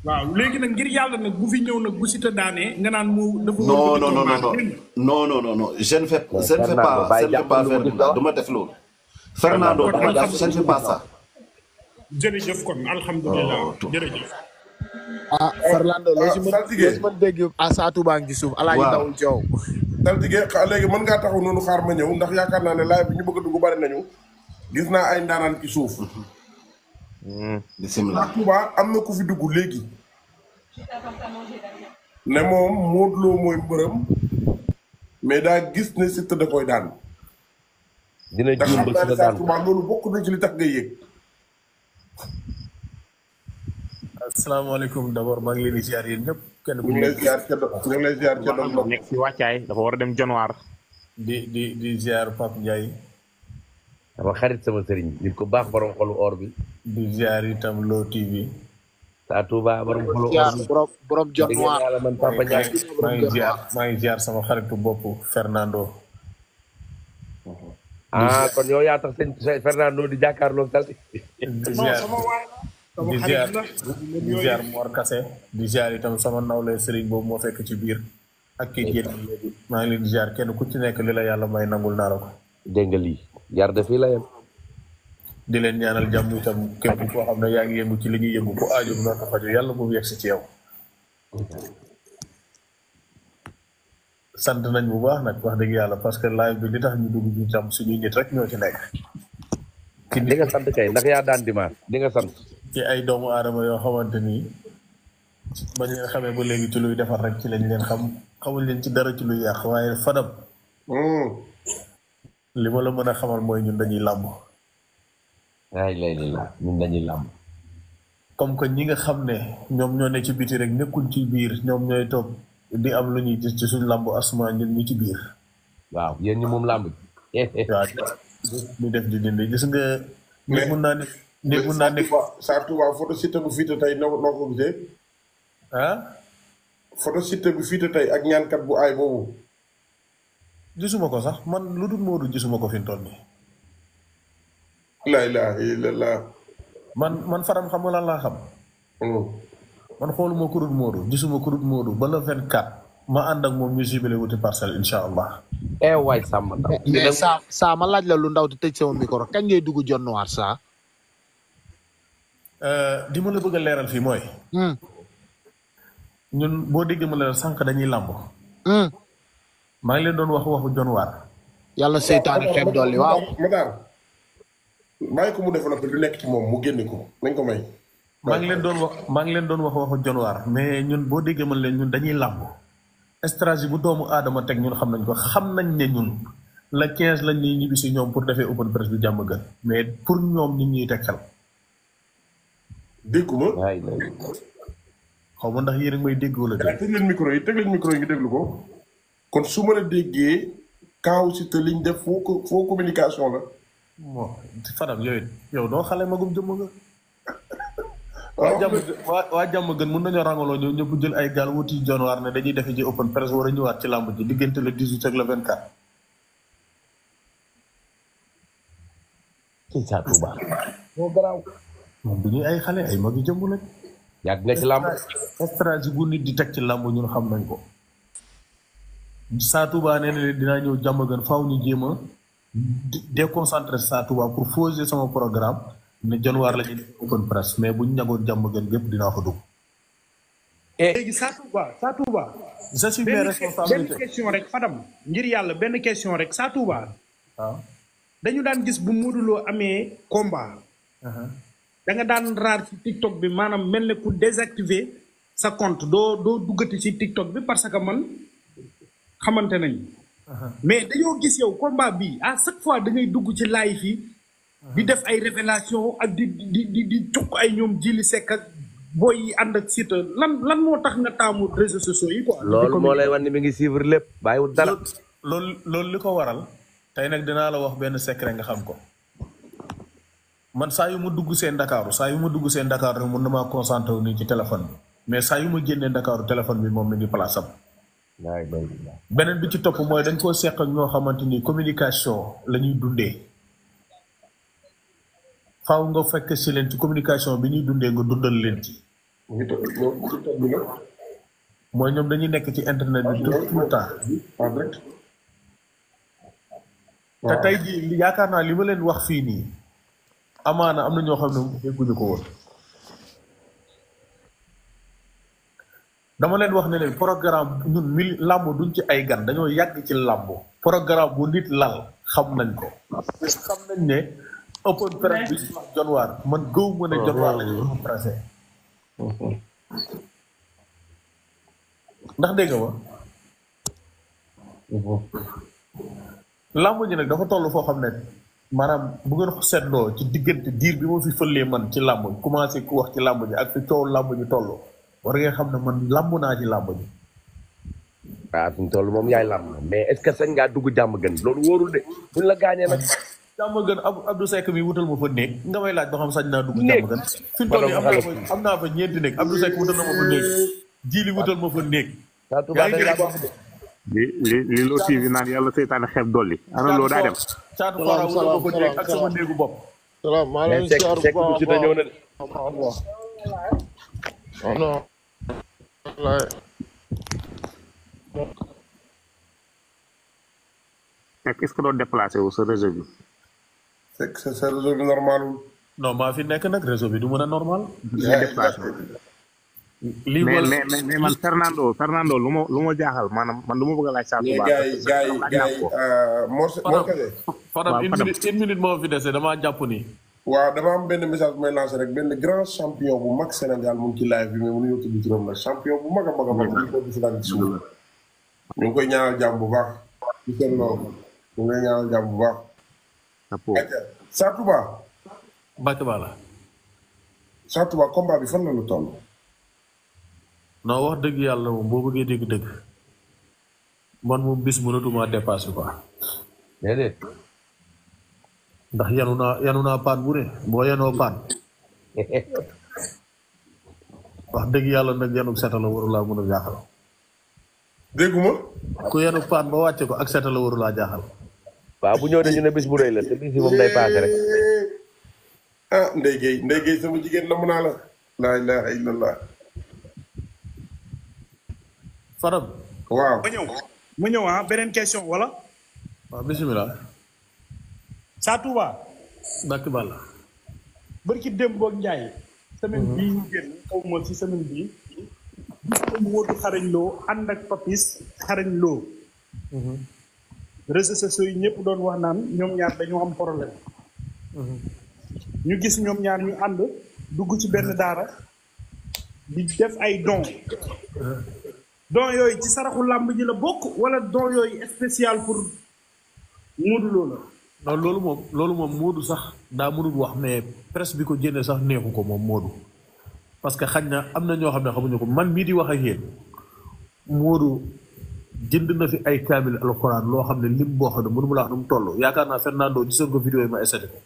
waaw léegi nag ngir yàlla nag bu fi ñëw nag bu Siteu daanee nga naan mu dafa non wëlbati non non combat non bi, dégg nga? non non non non je ne fais Mais je ne fais Fernando, pas bàyyi je ne fais pas jàppal lu faire mu de di ça dox. du ma def loolu. Fernando Kon dama def je ne fais pas ça. jërëjëf kon alhamdulilah Oh, tout. jërëjëf ah Fernando loo si Ah, mën saltige. loo si mën dégg ah Satou Ba ngi ci suuf alaaji Waaw. dawul coow saltige xa- léegi mën ngaa taxaw noonu xaar ma ñëw ndax yaakaar naa ne live bi ñu bëgg a dugg bari nañu gis naa ay ndaanaan ci suuf bisimilah. Touba am na ku fi dugg léegi ne moom Modou Lo mooy mbërëm mais daa gis ne Siteu da koy daan dina ndax juum xam ba naa si ne la saa daan Touba loolu bokk na ci li tax ngay yëg asalaamaaleykum d'abord maa ngi leen di ziar yéen ñëpp kenn ku ñu ngi lay nekk ziar ca do ñu ngi lay ziar ca doon dafa nekk si wàccaay dafa war a dem januar di di di ziar Pape Ndiaye sama xarit sama sëriñ nit ko baax borom xolu or bi di ziar itam Lo TV saa Touba borom xolu or ziar bi borom borom jot dégg noir yàlla man Papa Ndiaye maa ngi ziar maa ngi ziar sama xaritu bopp Fernando ah kon yow yaa tax sëñ Fernando di jàkkaarloog salti di non ziar sama waay la sama di xarit ziar la di ziar Mor Kase di ziar itam sama nawle sëriñ boobu moo fekk ci biir ak kii génn léegi maa ngi leen di ziar kenn ku ci nekk li la yàlla may nangul naa la ko dégg nga lii yar de fii la yem di leen ñaanal jàmm itam képp koo xam ne yaa ngi yëngu ci li ñuy yëngu ku aaju bu ko faju yàlla bu mu yegsi ci yow sant nañ bu baax nag wax dëgg yàlla parce que live bi li tax ñu dugg ñu tam suñuy nit rek ñoo ci nekk ci di nga sant kay ndax yaa daan dimanche di nga sant ci ay doomu aadama yoo xamante ni bañ leen xamee ba léegi ci luy defar rek ci lañ leen xam xamuñ leen ci dara ci luy yàq waaye fadam li ma la mën a xamal mooy ñun dañuy làmb ay lay li la ñun dañuy làmb comme que ñi nga xam ne ñoom ñoo ne ci biti rek nekkuñ ci biir ñoom ñooy toog di am lu ñuy gis ci suñ làmb asma ñun ñi ci biir waaw yéen ñi moom làmb waaw di def di dindi gis nga nit mun naa ne nit mun naa nekk saa Touba photo Siteu bu fiite tey noo noo ko gisee ah photo Siteu bu fiite tey ak ñaankat bu aay boobu gisuma ko sax man lu dul Modou gisuma ko fi mu toll nii la ilaha illallah man man faram xam nga lan laa xam man xooluma ku dul Modou gisuma ku dul Modou ba le 24 ma ànd ak moom ñu jibile wuti parcelle incha allah eh waay sàmm ndaw mais saa saa ma laaj la lu ndaw te tëj sama micro kañ ngay dugg John Noir saa. di ma la bëgg a leeral fii mooy ñun boo déggee ma leeral sànq dañuy làmb maa ngi leen doon wax waxu John Waar yàlla seytaane xeeb dolli waaw. ma daal bàyyi ko mu développé lu nekk ci moom mu génne ko nañ ko may maa ngi leen doon wax maa ngi leen doon wax waxu John Waar mais ñun boo déggee ma leen ñun dañuy làmb stratégie bu doomu aadama teg ñun xam nañ ko xam nañ ne ñun la 15 lañ ñuy ñibbi si ñoom pour defee open press bi jàmm gën mais pour ñoom nit ñuy teg xel dégguma xaw ma ndax yéen a ngi may dégg wala dégg teg leen micro yi teg leen micro yi ngi déglu ko kon su ma la déggee kaaw si te liñ def foo ko foo communication la bon Fadam yooyu yow doo xale magum jëmm nga waa jàmm waa waa jàmm gën mën nañoo rangaloo ñëw ñëpp jël ay gaal wuti John Waar ne dañuy defe ji open press war a ñëwaat ci làmb ji diggante le 18 ak le 24 ci saa Touba moo garaaw moom du ñuy ay xale ay magi jëmm lañ yàgg nga ci làmb stratégie bu nit di teg ci làmb ñun xam nañ ko Saa Touba nee na leen dinaa ñëw jàmm gën faaw ñu jéem a déconcentré Saa Touba pour poser sama programme ne John Waar la ñuy def open press mais bu ñu ñagoon jàmm gën gépp dinaa ko dugg. léegi Sa Touba Sa Touba j'assume mes benn responsabilités question rek Fadam ngir yàlla benn question rek Sa Touba waaw. dañu daan gis bu Modou Lo amee combat da nga daan raar ci TikTok bi maanaam mel ne ku désactiver sa compte doo doo duggati ci TikTok bi parce que man xamante nañ mais dañoo gis yow combat bi à chaque fois da ngay dugg ci live yi di def ay révélation ak di di di di cukk ay ñoom jili sekk ak booy yi ànd ak Siteu lan lan moo tax nga taamu réseaux sociaux yi quoi. loolu moo lay wan ni mi ngi suivre lépp bàyyiwul dara loolu loolu li ko waral tey nag dinaa la wax benn secret nga xam ko man saa yu ma dugg seen Ndakaaru saa yu ma dugg seen Ndakaaru rek mun na maa concentré wu nii ci téléphone bi mais saa yu ma génnee Ndakaaru téléphone bi moom mi ngi place am waay bay beneen bi ci topp mooy dañ koo seq ak ñoo xamante ni communication la ñuy dundee faaw nga fekk si leen ci communication bi ñuy dundee nga dundal leen ci mu ngi toog ñoom TikTok bi nag mooy ñoom dañuy nekk ci internet bi tout tout le temps en direct te tey jii li- yaakaar naa li ma leen wax fii nii amaana am na ñoo xam ne dégguñu ko woon dama leen wax ne leen programme ñun mil làmb duñ ci ay gan dañoo yàgg ci làmb programme bu nit lal xam nañ ko xam nañ ne open press bi wax jonwaar man gëw ma ne jonwaar la ñu pressé ndax dégg nga ma làmb ji nag dafa toll foo xam ne maanaam bu ngeen ko seetloo ci diggante diir bi ma fi fëlee man ci làmb commencé ku wax ci làmb ji ak fi coow làmb ji toll war ngeen xam ne man làmb naa ci làmb ji waaw fi mu toll moom yaay làmb mais est ce que sañ ngaa dugg jàmm gën loolu wóorul de buñ la gaañee nag jàmm gën ab Abdou Seck mi wutal ma fa néeg nga may laaj ba xam sañ naa dugg Néeg. jàmm gën fi mu toll nii am naa fa am naa fa ñeenti néeg Abdou Seck wutal na ma fa néeg jiili wutal ma fa néeg saa tubaab dañ laa wax wax de li li li loo TV naan yàlla seytaane xeeb dolli ana loo daa dem caatu fara wutal ma fa néeg ak sama néegu bopp salaam maa mais leen Seck siyaar bu Seck bu baax si a ñëw na de baax non non wallaay fekk est ce que doo déplacé wu sa réseau bi c'est c'est c'est réseau bi normalul non maa fi nekk nag réseau bi du mën a normal nga déplacé wu lii mais wala mais mais mais man Fernando Fernando lu ma lu ma jaaxal maanaam man lu ma bëgg a laaj saa mais tubaab gars yi gars yi gars yi Mor Mor Kase Fadam waaw, une Fadam. minute une minute moo fi dese damaa jàpp ni waaw dama am benn message bu may lancé rek benn grand champion bu mag Sénégal mu ngi ci live bi mais mënuñoo tudd turam nag champion bu mag a mag a mag mu ngi ko gis daal ci suuf ñu ngi koy ñaanal jàmm bu baax ci seen loolu ñu ngi koy ñaanal jàmm bu baax chapeau acca Sa Touba Mbacke Bala Sa Touba combat bi fan la lu toll non wax dëgg yàlla moom boo bëggee dégg dëgg man moom bis mënatuma dépassé quoi déedéet ndax yanu naa yanu naa paan bu ne boo yanoo paan wax dëgg yàlla nag yanu seta la warulaa mën a jaaxal dégguma ku yanu paan ba wàcce ko ak seta la warulaa jaaxal waaw bu ñëw dañu ne bis bu rëy la te bis yi moom day paase rek ah Ndeye Gueye Ndeye Gueye sama jigéen namu naa la laa ilaha illallah Fadam waaw ma ñëw ma ñëw ah beneen question wala waaw bisimilah Sa Touba Mbacke Bala bërki démb boog Njaay semaine bii ñu génn xaw ma ci semaine bii gis ko Modou xarañ loo ànd ak papis xarañ loo réseaux sociaux yi ñëpp doon wax naan ñoom ñaar dañoo am problème ñu gis ñoom ñaar ñu ànd dugg ci benn daara di def ay don don yooyu ci saraxu làmb ji la bokk wala don yooyu spécial pour Modou Lo la non loolu moom loolu moom Moodu sax daa mënul wax mais presse bi ko jëndee sax neexu ko moom Moodu parce que xañ na am na ñoo xam ne xamuñu ko man mii di wax ak yéen Moodu jënd na fi ay kaamil alxuraan loo xam ne lim boo xam ne mënu ma la wax nu mu toll yaakaar naa Fernando gisoon ko vidéo yi ma essayé ko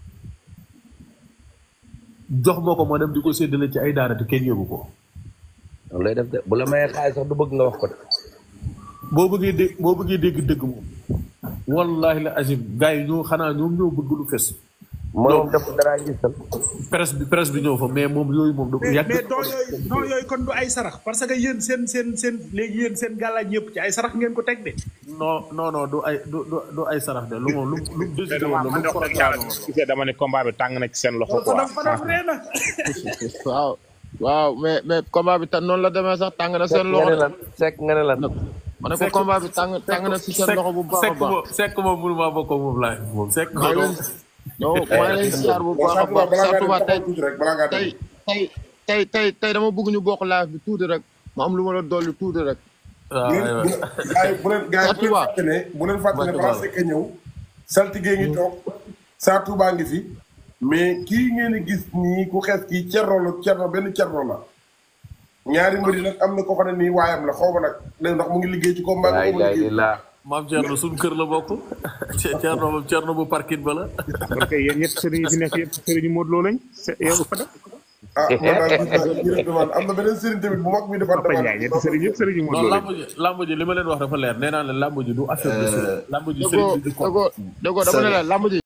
jox ma ko ma dem di ko séddale ci ay daara te kenn yëgu ko loolu lay def de bu la mayee xaalis sax du bëgg nga wax ko de boo bëggee dégg boo bëggee dégg dëgg moom wallahi la azim gars yi ñoo xanaa ñoom ñoo bëgg lu fes moom def dara gisal presse bi presse bi ñëw fa mais moom yooyu moom da mais yàgg mais don yooyu don yooyu kon du ay sarax parce que yéen seen seen seen léegi yéen seen gàllaaj yëpp ci ay sarax ngeen ko teg de non non non du ay du du du ay sarax de lu moom lu lu mu décidé woon la lu mu programme woon la. gisee dama ne combat bi tàng na ci seen loxo ko quoi daf ko daf ree na waaw waaw mais mais combat bi tam noonu la demee sax tàng na seen nga ne loxo lan sekk nga ne lan ma ne ko combat bi tàng tàng na si seen loxo bu baax a sekk baax moom sekk moom mënu maa bokk moom laay moom sekk maa ngi leen non maa ngi leen siyaar bu bon baax a Sa Touba baax balaa Sa ngaa Touba dem tey taxaw tuuti rek balaa ngaa tey dem tey tey tey tey dama bëgg ñu bokk live bi tuuti rek ma am lu ma la dolli tuuti rek waaw bu leen aywa gars yi bu leen gars yi bu leen Touba. fàtte ne bu leen fàtte ne Touba. balaa Seck a ñëw saltige ngi toog Sa Touba ngi fi mais kii ngeen di gis nii ku xees kii cerno la cerno benn cerno la ñaari mbir yi nag am na ko xam ne nii waayam la xaw ma nag léegi ndax mu ngi liggéey ci combat laa bi mu ilaaha liggéey illallaah maam Thierno suñu kër la bokk Thierno moom Thierno bu parking ba la parce que yéen ñett sëriñ yi fi nekk yëpp sëriñ Modou Lo lañ se- yow Fada ah man daal gis naa ñu def demande am na beneen sëriñ tamit bu mag bi defaat Papa Ndiaye ñetti sëriñ yëpp sëriñ non Modou Lo lañ lamb ji lamb ji li ma leen wax dafa leer nee naa leen lamb ji du affaire de sëriñ lamb ji déggoo sëriñ bi du ko déggoo déggoo dama ne la lamb ji